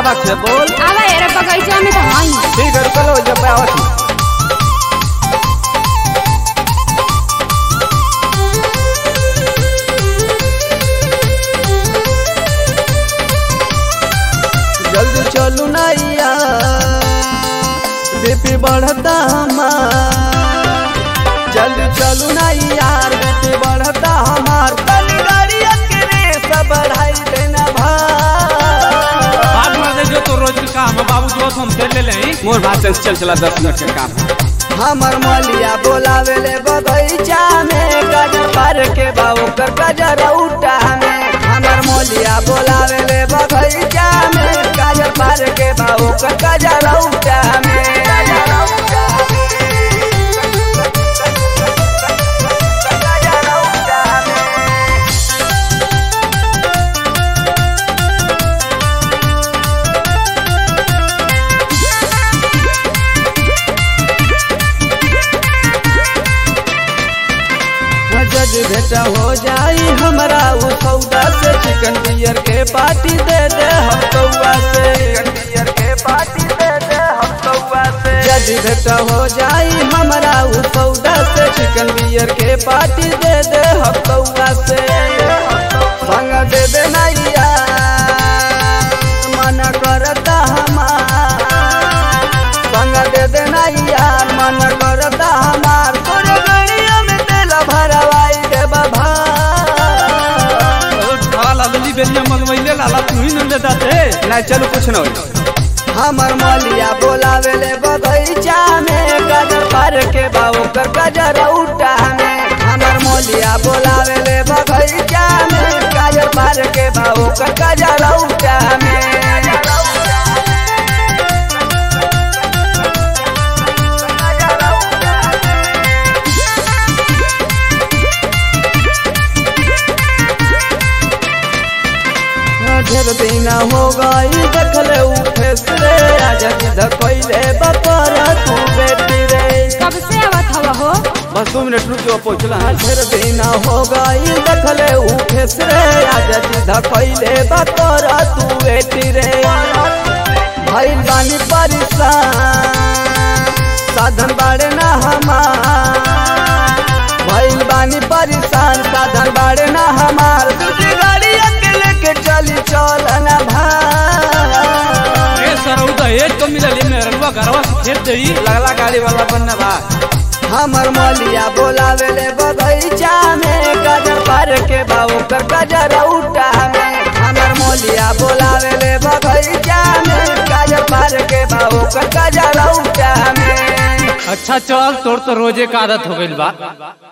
आवत है बोल आवा यार बगैचा में तो हई ठीक है रुको लो जब आवत है जल्दी चलू नैया बीपी बढ़ता हमार जल्दी चलू ना यार बीपी बढ़ता हमार तनी गाड़िया के रेस बढ़ाई देना भाई बात मार दे जो तो रोज का काम है बाबू जो हम कर ले लें मोर बात से चल चला दस मिनट का काम हमर मलिया बोलावे ले बगैचा में गजर पर के बाबू कर गजर उठा में हमर मलिया बोलावे ले बगैचा में गजर पर के बाबू कर गजर उठा में गजर उठा गजर उठा में जज बेटा हो जाई हमरा उ सौदा से चिकन बियर के पार्टी दे दे हम कौआ से चिकन बियर के पार्टी दे दे हम कौआ से जज बेटा हो जाई हमरा उ सौदा से चिकन बियर के पार्टी दे दे हम कौआ से संग दे दे नैया मन करता हमार संग दे दे नैया मन करता हमार तोरे गड़िया में तेल भरवाई दे बाबा लाला लली बेलिया मनवैले लाला तू ही नंदे दाते नहीं चलो कुछ न होई हमर मलिया बोलावे ले बगैचा में गजर पर के बाबू कर गजर उठा में हमर मलिया बोलावे ले बगैचा में गजर पर के बाबू कर गजर उठा में ढेर दिन हो गई देखले उठे रे आजा जिद कोइले बपर तू बेटी रे कब से आवत हवा हो बस दो मिनट रुक जो पहुंचला ढेर दिन हो गई देखले उठे रे आजा जिद कोइले बपर तू बेटी रे भइल बानी परेशान साधन बाड़े ना हमार भइल बानी परेशान साधन बाड़े ना हमार दूसरी गाड़ी अकेले के चली चल ना भाई ए सरौदा एक तो मिला ले मेरे रुआ घरवा से खेत देई लगला गाड़ी वाला बनना बा हमर मलिया बोलावे ले बगैचा में गजर पर के बाबू कर गजर उठा में हमर मलिया बोलावे ले बगैचा में गजर पर के बाबू कर गजर उठा में अच्छा चल तोर तो रोजे का आदत हो गइल बा